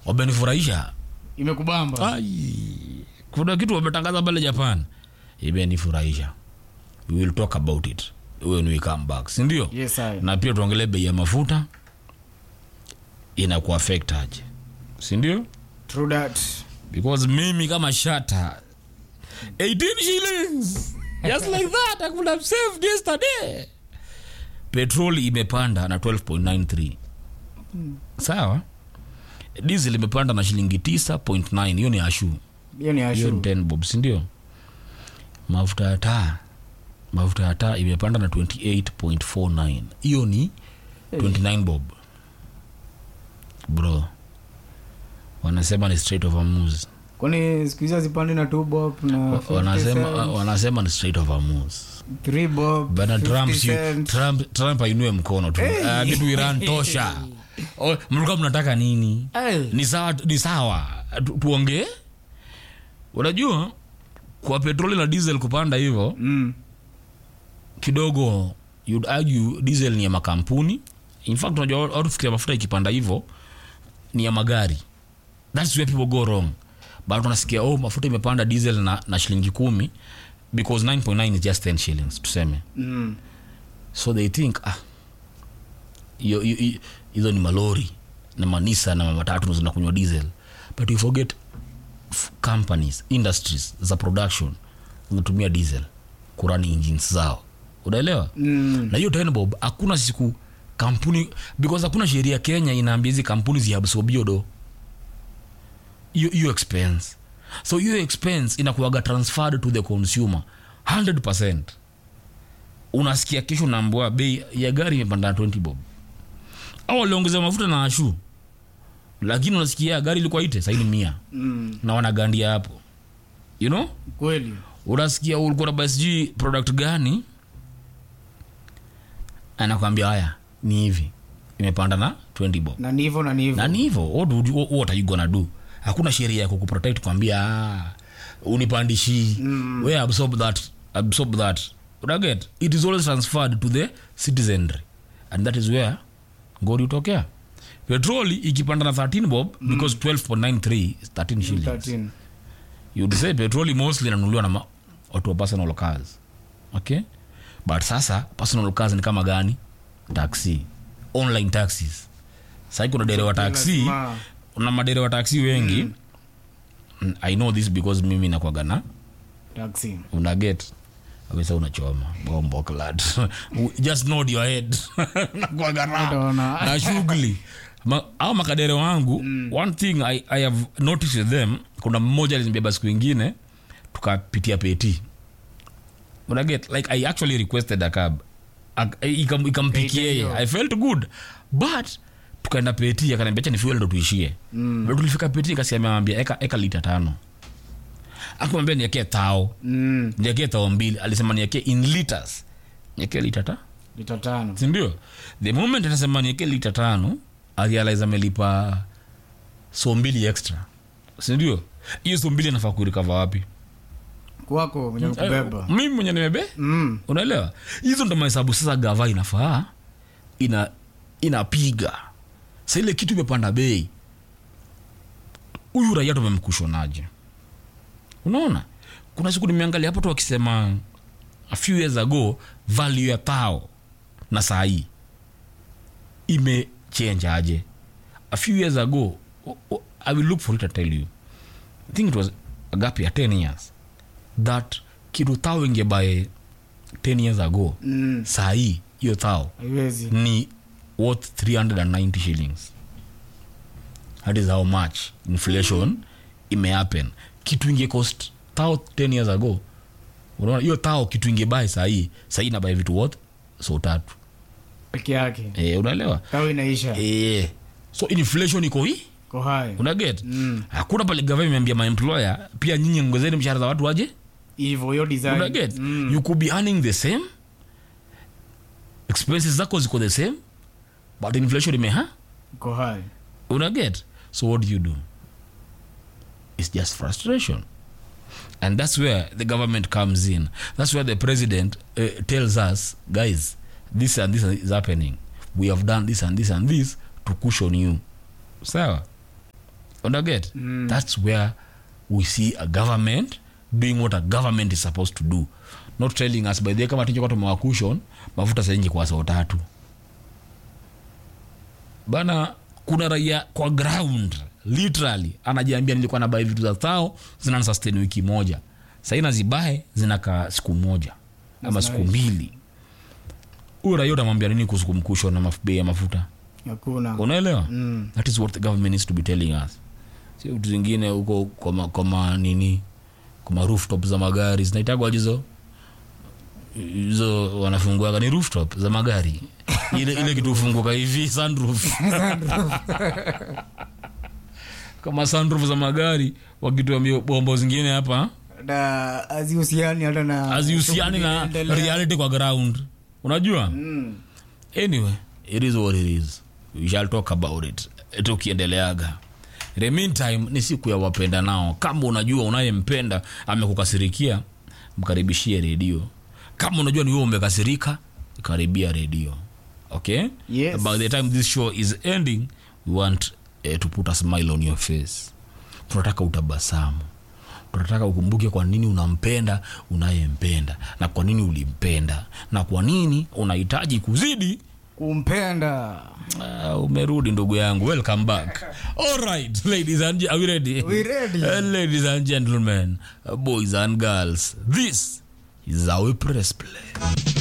wamenifurahisha imekubamba Ai, kuna kitu wametangaza pale japan imenifurahisha we will talk about it when we come back sindio yes I. na pia tuongelee bei ya mafuta inakuafect aje sindio true that because mimi kama shata 18 shillings just like that i could have saved yesterday petrol imepanda na 12.93 sawa diesel imepanda na shilingi 9.9 hiyo ni ashu hiyo ni hiyo ni ashu 10 bob sindio mafuta ya taa mafuta ya taa imepanda na 28.49 hiyo ni 29 bob bro wanasema ni straight of Hormuz. kwani siku hizi hazipandi na two bob na wanasema 50 cents, wanasema ni straight of Hormuz. three bob bana 50 trump, si, cent. trump, trump ainue mkono tu Ah, kitu iran tosha Oh, mlikuwa mnataka nini Ay. ni sawa ni sawa Tu- tuongee unajua kwa petroli na diesel kupanda hivyo Mm. kidogo you'd argue diesel ni ya makampuni in fact unajua watu fikiria mafuta ikipanda hivyo ni ya magari thats where people go wrong but unasikia oh mafuta imepanda diesel na, na shilingi kumi because 9.9 is just 10 shillings tuseme Mm. so they think ah hiyo- hiyo- hiyo- hizo ni malori na manisa na matatu ndo zinakunywa diesel but you forget f- companies industries za production zinatumia diesel kurani engines zao unaelewa Mm. na hiyo tena bob hakuna siku kampuni because hakuna sheria kenya inaambia hizi kampuni ziabsobio do hiyo hiyo expense so hiyo expense inakuaga transferred to the consumer 100 unasikia kesho naambua bei ya gari imepanda na 20 bob au waliongeza mafuta na ashu lakini unasikia gari ilikuwa ite saini mia Mm. na wanagandia hapo you know kweli unasikia ulikuwa na basi product gani anakwambia haya ni hivi imepanda na 20 bob na ni hivyo na ni na hivyo ni hivyo what, would you- what are you gonna do hakuna sheria ya kukuprotect kwambia ah, unipandishi mm. we absorb that absorb that unaget it is always transferred to the citizenry and that is where ngori utokea petroli ikipanda na 13 bob mm. because 12.93 is 13 shillings 13. you'd say petroli mostly inanunuliwa na ma- watu wa personal cars okay but sasa personal cars ni kama gani taxi online taxis sahii kuna derewa taxi Lazima. na maderewa taxi wengi mm. i know this because mimi nakwaga na taxi unaget awesa unachoma bombo clad just nod your head nakwaga na Utaona. na shughuli Ma, au makadere wangu mm. one thing I, i have noticed with them kuna mmoja alinibeba siku ingine tukapitia peti unaget like i actually requested a cab Ak- ikam- ikampikia Peti yeye hiyo. i felt good but tukaenda peti akaniambia "Acha ni fuel ndo tuishie mm. tulifika peti kasiamewambia eka, eka lita tano akamwambia niekee tao Mm. niekee tao mbili alisema niekee in liters niekee lita ta lita tano sindio the moment anasema nieke lita tano arealize amelipa so mbili extra sindio hiyo so mbili anafaa kurikava wapi kwako mwenye kubeba Eh, mimi mwenye nimebe mm. unaelewa hizo ndo mahesabu sasa gava inafaa ina inapiga sa ile kitu imepanda bei huyu raia tumemkushonaje unaona kuna siku nimeangalia hapo tu wakisema a few years ago value ya tao na saa hii imechange aje a few years ago o- o- i will look for it and tell you i think it was a gap ya 10 years that kitu tao ingebae 10 years ago Mm. saa hii hiyo tao haiwezi ni worth 390 shillings that is how much inflation imehappen kitu inge cost tao 10 years ago unaona hiyo tao kitu ingebae sahii sahii inabae vitu worth so tatu peke yake e, unaelewa tao inaisha e, so inflation iko hii ko hai unaget Mm. hakuna pale gava imeambia maemployer pia nyinyi ongezeni mshahara za watu waje hivyo hiyo design unaget Mm. you could be earning the same expenses zako ziko the same but inflation imeha ko hai unaget so what do you do it's just frustration and that's where the government comes in that's where the president uh, tells us guys this and this is happening we have done this and this and this to cushion you sawa unaget mm. that's where we see a government doing what a government is supposed to do not telling us by the way, kama tinjoka tumewakushon mafuta saingi kwa saa tatu bana kuna raia kwa ground literally anajiambia nilikuwa nabai vitu za thao zina sustain wiki moja sahii nazibae zinakaa siku moja ama That's siku nice. mbili huyo raia utamwambia nini kuhusu kumkusho na maf- bei ya mafuta hakuna unaelewa Mm. that is what the government needs to be telling us si vitu zingine huko kwa ma- kwa ma nini kwa ma rooftop za magari zinaitagwa hizo hizo wanafunguaga ni rooftop za magari ile, ile kitu ufunguka hivi sunroof kama sunroof za magari wakituambia bombo zingine hapa na hazihusiani hata na hazihusiani na shughuli inaendelea. reality kwa ground unajua Mm. anyway it is what it is we shall talk about it tukiendeleaga In the meantime ni siku ya wapenda nao kama unajua unayempenda amekukasirikia mkaribishie redio kama unajua ni wewe umekasirika karibia redio okay Yes. by the time this show is ending we want uh, to put a smile on your face tunataka utabasamu tunataka ukumbuke kwa nini unampenda unayempenda na kwa nini ulimpenda na kwa nini unahitaji kuzidi kumpenda Uh, umerudi ndugu yangu welcome back all right ladies and ge- are we ready We ready. Uh, ladies and gentlemen uh, boys and girls this is our press play